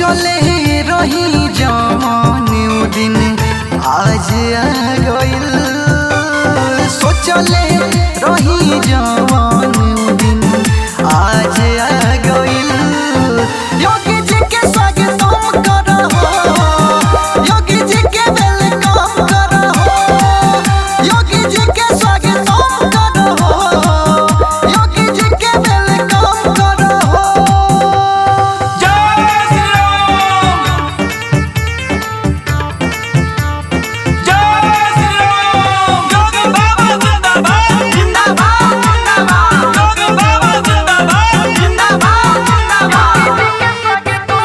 सोचले रही जवान उ दिन आज आ गइल सोचले रही जवान उ दिन आज आ गइल योगी जी के स्वागतम करहो योगी जी के वेलकम करहो योगी जी के स्वागतम करहो योगी जी के वेलकम करहो जय श्री राम जय श्री राम योगी बाबा जिंदाबाद जिंदाबाद जिंदाबाद योगी बाबा जिंदाबाद जिंदाबाद जिंदाबाद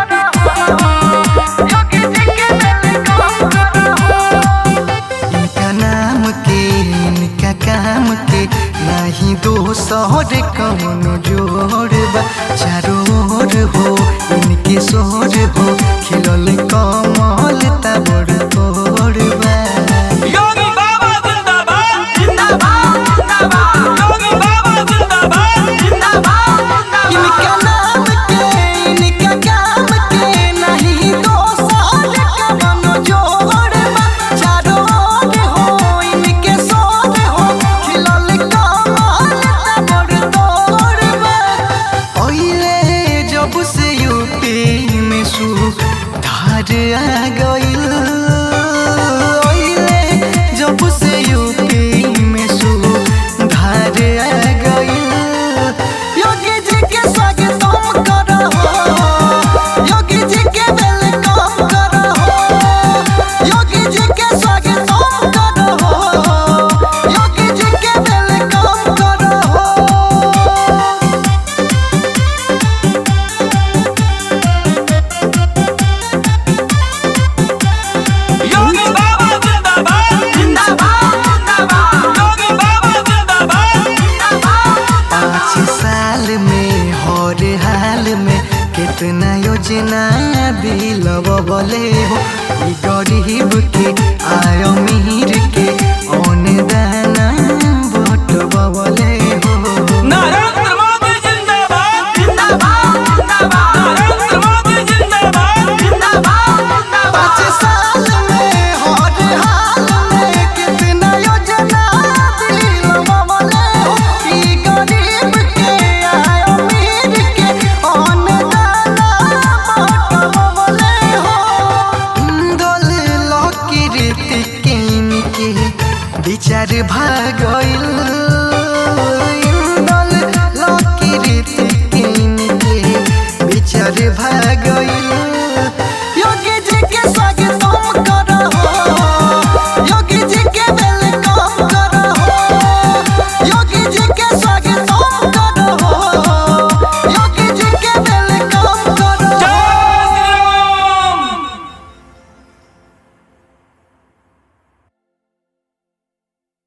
इनका नाम के इनका काम के नहीं दोसर कौनो जोड़ बा चारों ओर हो इनके सोर हो खिलल कमल तबड़ तोड़ बा योगी बाबा जिंदाबाद जिंदाबाद जिंदाबाद योगी बाबा जिंदाबाद जिंदाबाद इनका नाम के इनका काम के नहीं दोसर कौनो जोड़ बा चारों ओर हो इनके सोर हो खिलल कमल तबड़ तोड़ बा ओइले जब से यूपी में सुधार आ गइल ओइले जब से यूपी में सुधार आ गइल योगी जी के स्वागतम करहो योगी जी के वेलकम करहो योगी जी के स्वागतम करहो योगी जी के वेलकम करहो योगी बाबा जिंदाबाद जिंदाबाद जिंदाबाद योगी बाबा जिंदाबाद जिंदाबाद पाँच साल में हर हाल में कितना योजना दिलवले हो ई गरीब के आय अमीर के ओन दाना बटवले हो नरेंद्र मोदी जिंदाबाद जिंदाबाद जिंदाबाद नरेंद्र मोदी जिंदाबाद जिंदाबाद पाँच जिंदाबाद साल में हर हाल में कितना योजना दिलवले हो ई गरीब के आय अमीर के ओन दाना बटवले हो इंदल लकीरत केन के विचार भागल इंदल लकीरत केन के विचार भागल